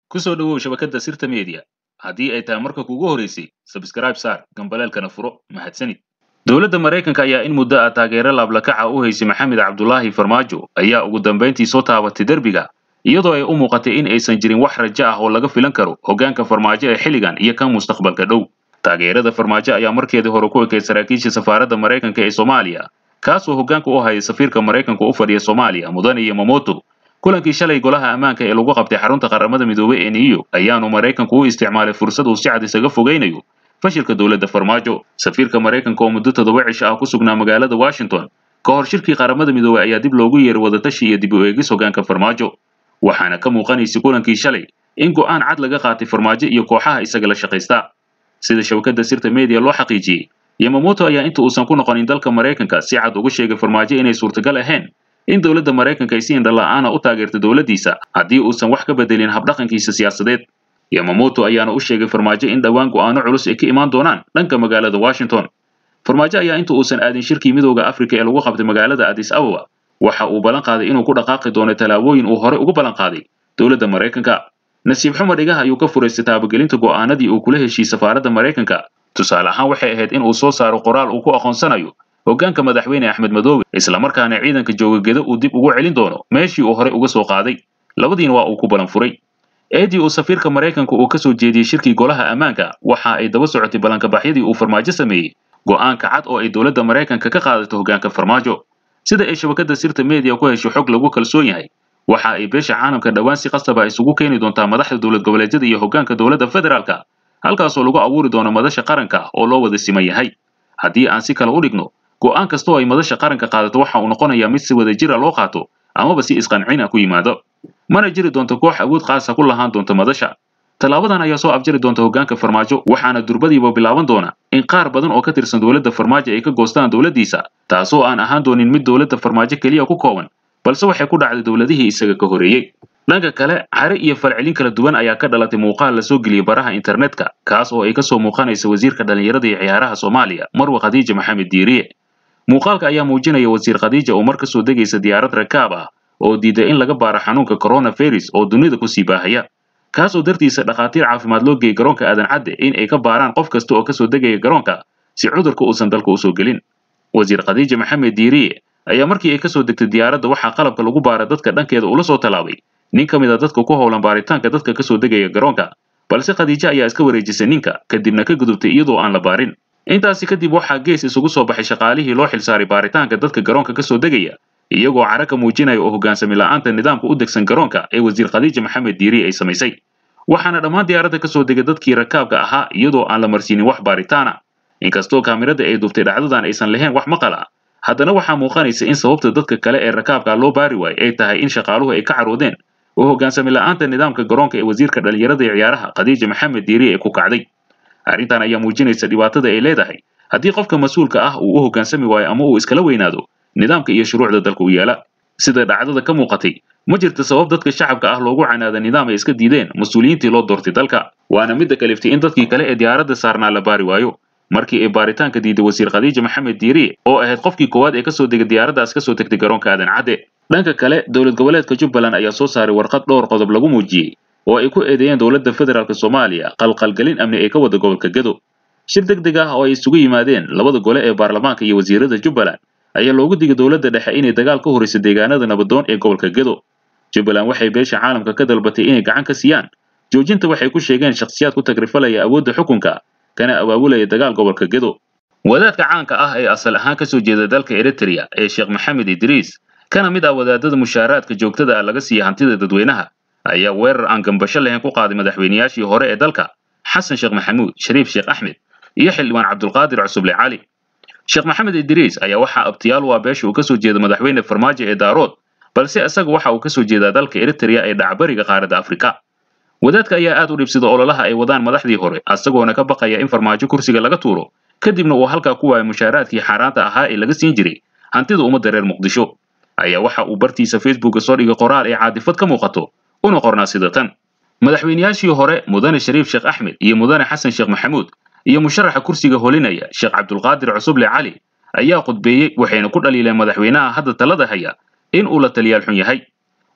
ku soo dhowow shabakadda sirta media haddii ay tahay marka kugu horeysay sabskraib saar gambaleelkana furo mahadsanid dowladda maraykanka ayaa in muddo ah taageero laablakaca u haysay maxamed cabdulaahi farmaajo ayaa ugu dambayntii soo taabatay derbiga iyadoo ay u muuqatay in aysan jirin wax rajo ah oo laga filan karo hoggaanka farmaajo ee xilligan iyo kan mustaqbalka dhow taageerada farmaajo ayaa markeedii hore ku ekay saraakiisha safaaradda maraykanka ee soomaaliya kaasoo hoggaanka u hayay safiirka maraykanka u fadhiya soomaaliya mudane yamamoto kulankii shalay golaha ammaanka ee lagu qabtay xarunta qaramada midoobey ee new york ayaanu maraykanku u isticmaalay fursad uu si cad isaga fogaynayo fashilka dowladda farmaajo safiirka maraykanka oo muddo toddoba cisho ah ku sugnaa magaalada washington ka hor shirkii qaramada midoobey ayaa dib loogu yeeray wadatashi iyo dib u eegis hoggaanka farmaajo waxaana ka muuqanaysay kulankii shalay in go'aan cad laga qaatay farmaajo iyo kooxaha isaga la shaqaysta sida shabakadda sirta media loo xaqiijiyey yamamoto ayaa inta uusan ku noqonin dalka maraykanka si cad ugu sheegay farmaajo inay suurtagal ahayn in dowladda maraykanka ay si indhala'aana u taageerto dowladdiisa haddii uusan wax ka bedelin habdhaqankiisa siyaasadeed yamamoto ayaana u sheegay farmaajo in dhowaan go'aano culus ay ka imaan doonaan dhanka magaalada washington farmaajo ayaa inta uusan aadin shirkii midooda afrika ee lagu qabtay magaalada addis ababa waxa uu ballan qaaday inuu ku dhaqaaqi doono tallaabooyin uu hore ugu ballan qaaday dowladda maraykanka nasiib xumar dhigaha ayuu ka furaystay taabagelinta go'aanadii uu kula heshiiyey safaaradda maraykanka tusaale ahaan waxay ahayd in uu soo saaro qoraal uu ku aqoonsanayo hoggaanka madaxweyne axmed madoobe islamarkaana ciidanka joogageda uu dib ugu celin doono meeshii uu horey uga soo qaaday labadiina waa uu ku ballan furay eedii uu safiirka maraykanka uu ka soo jeediyey shirkii golaha ammaanka waxa ay daba socotay ballankabaxyadii uu farmaajo sameeyey go'aanka cad oo ay dowladda maraykanka ka qaadato hoggaanka farmaajo sida ay shabakadda sirta media ku hesho xog lagu kalsoon yahay waxa ay beesha caalamka dhowaan si qasaba isugu keeni doontaa madaxda dowlad goboleedyada iyo hoggaanka dowladda federaalka halkaasoo lagu abuuri doono madasha qaranka oo loo wada siman yahay haddii aan si kale u dhigno go'aan kasta oo ay madasha qaranka qaadato waxa uu noqonayaa mid si wada jira loo qaato amaba si isqancin ah ku yimaado mana jiri doonto koox awood qaasa ku lahaan doonta madasha tallaabadan ayaa soo afjari doonta hoggaanka farmaajo waxaana durbadiiba bilaaban doona in qaar badan oo ka tirsan dowladda farmaajo ay ka goostaan dowladdiisa taasoo aan ahaan doonin mid dowladda farmaajo keliya ku kooban balse waxay ku dhacday dowladihii isaga ka horreeyey dhanka kale cari iyo falcelin kala duwan ayaa ka dhalatay muuqaal la soo geliyey baraha internetka kaas oo ay ka soo muuqanaysa wasiirka dhallinyarada iyo ciyaaraha soomaaliya marwe khadiija maxamed diiriye muuqaalka ayaa muujinaya wasiir khadiija oo mar ka soo degaysa diyaarad rakaab ah oo diiday in laga baaro xanuunka coronavirus oo dunida kusii baahaya kaasoo dartiisa dhakhaatiir caafimaad loo geeyey garoonka aadan cadde in ay ka baaraan qof kasta oo ka soo degaya garoonka si cudurka uusan dalka usoo gelin wasiir khadiija maxamed diiriye ayaa markii ay ka soo degtay diyaaradda waxaa qalabka lagu baara dadka dhankeeda ula soo tallaabay nin ka mid a dadka ku howlan baaritaanka dadka ka soo degaya garoonka balse khadiijo ayaa iska wareejisay ninka kadibna ka gudubtay iyadoo aan la baarin intaasi kadib waxaa gees isugu soo baxay shaqaalihii loo xilsaaray baaritaanka dadka garoonka ka soo degaya iyagoo cara ka muujinaya oo hoggaansami la'aanta nidaamka u degsan garoonka ee wasiir khadiija maxamed diiri ay samaysay waxaana dhammaan diyaaradda ka soo degay dadkii rakaabka ahaa iyadoo aan la marsiinin wax baaritaana inkastoo kaamirada ay duubtay dhacdadan aysan lahayn wax maqal ah haddana waxaa muuqanaysa in sababta dadka kale ee rakaabka loo baari waayey ay tahay in shaqaaluhu ay ka caroodeen oo hoggaansami la'aanta nidaamka garoonka ee wasiirka dhallinyarada iyo ciyaaraha khadiija maxamed diiri ay ku kacday arrintan ayaa muujinaysa dhibaatada ay leedahay haddii qofka mas-uulka ah uu u hoggaansami waayo ama uu iskala weynaado nidaamka iyo shuruucda dalka u yaala sida dhacdada ka muuqatay ma jirto sabab dadka shacabka ah loogu canaada nidaam ay iska diideen mas-uuliyiintii loo doortay dalka waana midda kaliftay in dadkii kale ee diyaaradda saarnaa la baari waayo markii ay baaritaanka diiday wasiir khadiija maxamed diiri oo ahayd qofkii koowaad ee kasoo degay diyaaraddaas kasoo tegtay garoonka aadan cadde dhanka kale dowlad goboleedka jubbaland ayaa soo saaray warqad dhowr qodob lagu muujiyey oo ay ku eedeeyeen dowladda federaalk soomaaliya qalqalgelin amni ee ka wada gobolka gedo shir deg deg ah oo ay isugu yimaadeen labada gole ee baarlamaanka iyo wasiirada jubbaland ayaa loogu digay dowladda dhexe inay dagaal ka horrayso deegaanada nabadoon ee gobolka gedo jubbaland waxay beesha caalamka ka dalbatay inay gacan ka siiyaan joojinta waxay ku sheegeen shakhsiyaad ku tagrifalaya awoodda xukunka kana abaabulaya dagaal gobolka gedo wadaadka caanka ah ee asal ahaan ka soo jeeda dalka eritrea ee sheekh maxamed idriis kana mid ah wadaadada mushaaraadka joogtada ah laga siiya hantida dadweynaha ayaa weerar aan gambasho lahayn ku qaaday madaxweynayaashii hore ee dalka xasan sheekh maxamuud shariif sheekh axmed iyo xildhibaan cabdulqaadir cusuble cali sheekh maxamed idriis ayaa waxaa abtiyaal u ah beesha uu ka soo jeeda madaxweyne farmaajo ee daarood balse isaga waxa uu ka soo jeedaa dalka eritrea ee dhacbariga qaaradda afrika wadaadka ayaa aad u dhibsida ololaha ay wadaan madaxdii hore isagoona ka baqaya in farmaajo kursiga laga tuuro kadibna uu halkaa ku waayo mushaaraadkii xaaraanta ahaa ee laga siin jiray hantida ummadda reer muqdisho ayaa waxa uu bartiisa facebooka soo dhigay qoraal ee caadifad ka muuqato una qornaa sida tan madaxweynayaashii hore mudane shariif sheekh axmed iyo mudane xasan sheekh maxamuud iyo musharaxa kursiga holinaya sheekh cabdulqaadir cusuble cali ayaa khudbeeyey waxayna ku dhaliileen madaxweynaha hadda talada haya in uu la taliyaal xun yahay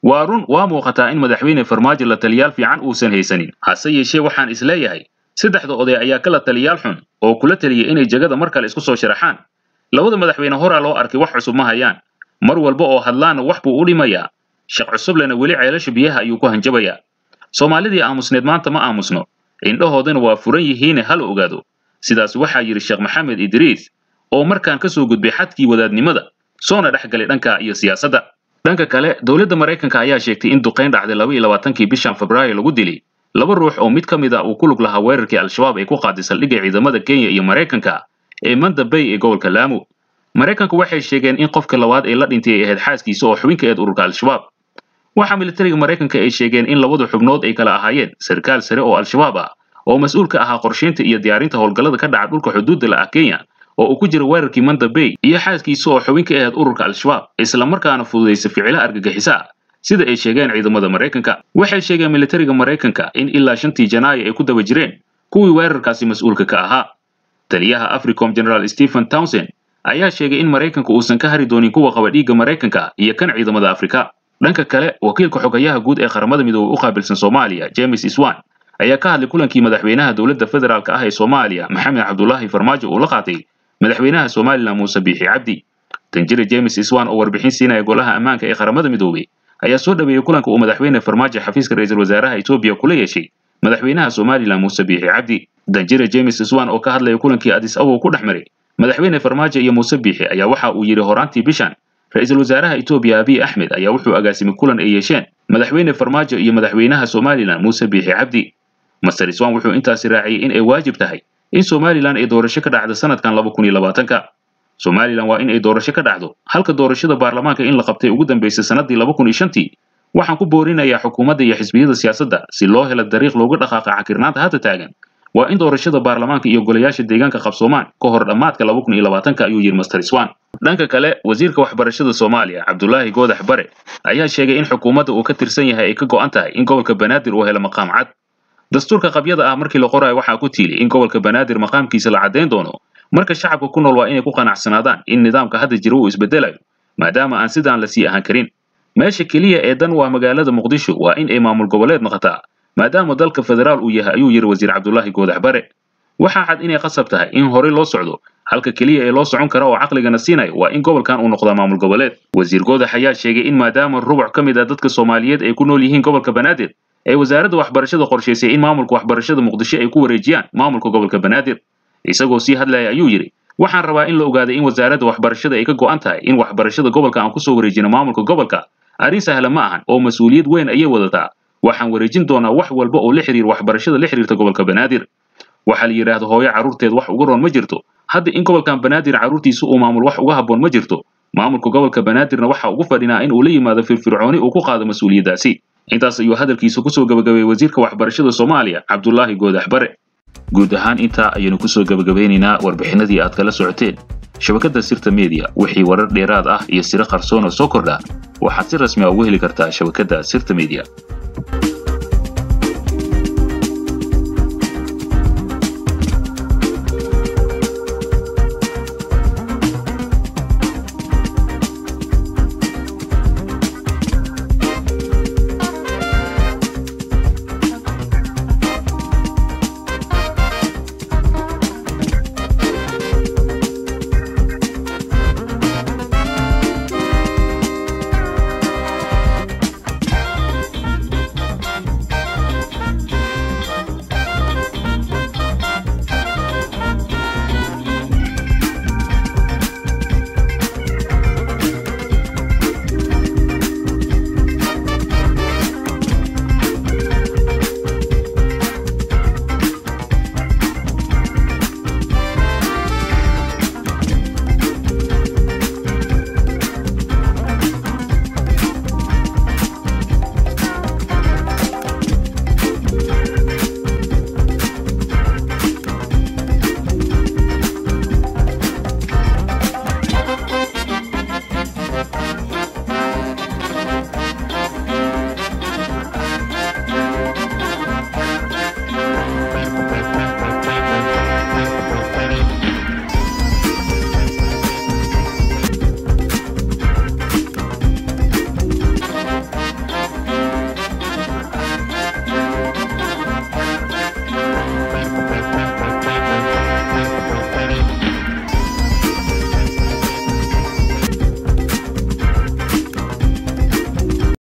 waa run waa muuqataa in madaxweyne farmaajo la taliyaal fiican uusan haysanin hase yeeshee waxaan isleeyahay saddexda oday ayaa kala taliyaal xun oo kula taliyay inay jegada mar kale isku soo sharaxaan labada madaxweyne horaa loo arkay wax cusub ma hayaan mar walba oo hadlaana wax buu u dhimayaa shaq cusublena weli ceelasha biyaha ayuu ku hanjabayaa soomaalidii aamusneed maanta ma aamusno indhahoodana waa furan yihiine hala ogaado sidaas waxaa yidhi sheekh maxamed idriis oo markaan ka soo gudbay xadkii wadaadnimada soona dhex galay dhanka iyo siyaasadda dhanka kale dowladda maraykanka ayaa sheegtay in duqayn dhacday laba iyo labaatankii bishan febraayo lagu dilay laba ruux oo mid ka mid a uu ku lug lahaa weerarkii al-shabaab ay ku qaaday saldhigga ciidamada kenya iyo maraykanka ee manda bay ee gobolka laamo maraykanku waxay sheegeen in qofka labaad ee la dhintay ay ahayd xaaskiisa oo xubin ka eed ururka al-shabaab waxaa militariga maraykanka ay sheegeen in labada xubnood ay kala ahaayeen sarkaal sare oo al-shabaab ah oo mas-uul ka ahaa qorshaynta iyo diyaarinta howlgallada ka dhaca dhulka xuduudda la ah kenya oo uu ku jira weerarkii manda bay iyo xaaskiisa oo xubin ka ahayd ururka al-shabaab islamarkaana fududaysa ficilo argagixiso ah sida ay sheegeen ciidamada maraykanka waxay sheegeen militariga maraykanka in ilaa shantii janaayo ay ku daba jireen kuwii weerarkaasi mas-uulka ka ahaa taliyaha africom general stephen townsend ayaa sheegay in maraykanka uusan ka hari doonin kuwa qaba dhiigga maraykanka iyo kan ciidamada afrika dhanka kale wakiilka xogayaha guud ee qaramada midoobey u qaabilsan soomaaliya james iswan ayaa ka hadlay kulankii madaxweynaha dowladda federaalk ah ee soomaaliya maxamed cabdulaahi farmaajo uu la qaatay madaxweynaha somalilan muuse biixi cabdi danjire james iswan oo warbixin siinaya golaha ammaanka ee qaramada midoobey ayaa soo dhaweeyey kulanka uu madaxweyne farmaajo xafiiska ra-iisul wasaaraha etoobiya kula yeeshay madaxweynaha somalilan muuse biixi cabdi danjire james iswan oo ka hadlaya kulankii adis abow ku dhex maray madaxweyne farmaajo iyo muuse biixi ayaa waxa uu yidhi horaantii bishan ra-iisul wasaaraha etoobiya abiy axmed ayaa wuxuu agaasimay kulan ay yeesheen madaxweyne farmaajo iyo madaxweynaha somalilan muuse biixi cabdi master iswan wuxuu intaasi raaciyey in ay waajib tahay in somalilan ay doorasho ka dhacdo sanadkan laba kun iyo labaatanka somalilan waa in ay doorasho ka dhacdo halka doorashada baarlamaanka in la qabtay ugu dambaysay sannaddii laba kun iyo shantii waxaan ku boorinayaa xukuumadda iyo xisbiyada siyaasadda si loo helo dariiq looga dhaqaaqa cakirnaanta hadda taagan waa in doorashada baarlamaanka iyo golayaasha deegaanka qabsoomaan ka hor dhammaadka laba kun iyo labaatanka ayuu yidhi master iswan dhanka kale wasiirka waxbarashada soomaaliya cabdulaahi goodax bare ayaa sheegay in xukuumadda uu ka tirsan yahay ay ka go'an tahay in gobolka banaadir uu helo maqaam cad dastuurka qabyada ah markii la qorayo waxaa ku tiili in gobolka banaadir maqaamkiisa la caddayn doono marka shacabka ku nool waa inay ku qanacsanaadaan in nidaamka hadda jira uu isbedelayo maadaama aan sidaan la sii ahaan karin meesha keliya ee dan waa magaalada muqdisho waa in ay maamul goboleed noqotaa maadaama dalka federaal uu yahay ayuu yidhi wasiir cabdulaahi goodax bare waxaa cad inay qasab tahay in horey loo socdo halka keliya ee loo socon kara oo caqligana siinayo waa in gobolkan uu noqdaa maamul goboleed wasiir goodax ayaa sheegay in maadaama rubuc ka mid ah dadka soomaaliyeed ay ku nool yihiin gobolka banaadir ee wasaaradda waxbarashada qorshaysay in maamulka waxbarashada muqdisho ay ku wareejiyaan maamulka gobolka banaadir isagoo sii hadlaya ayuu yidhi waxaan rabaa in la ogaaday in wasaaradda waxbarashada ay ka go'an tahay in waxbarashada gobolka aan kusoo wareejino maamulka gobolka arrin sahla ma ahan oo mas-uuliyad weyn ayay wadataa waxaan wareejin doonaa wax walba oo la xiriir waxbarashada la xiriirta gobolka banaadir waxaa la yidhaahdo hooyo carruurteed wax uga roon ma jirto hadda in gobolkan banaadir carruurtiisa uu maamul wax uga habboon ma jirto maamulka gobolka banaadirna waxa ugu fadhinaa in uu la yimaado firfircooni uu ku qaado mas-uuliyaddaasi intaas ayuu hadalkiisa kusoo gabagabeeyey wasiirka waxbarashada soomaaliya cabdulaahi goodax bare guud ahaan intaa ayaynu kusoo gabagabeynaynaa warbixinadii aad kala socoteen shabakadda sirta media wixii warar dheeraad ah iyo siro qarsoon oo soo kordha waxaad si rasmi a ugu heli kartaa shabakadda sirta media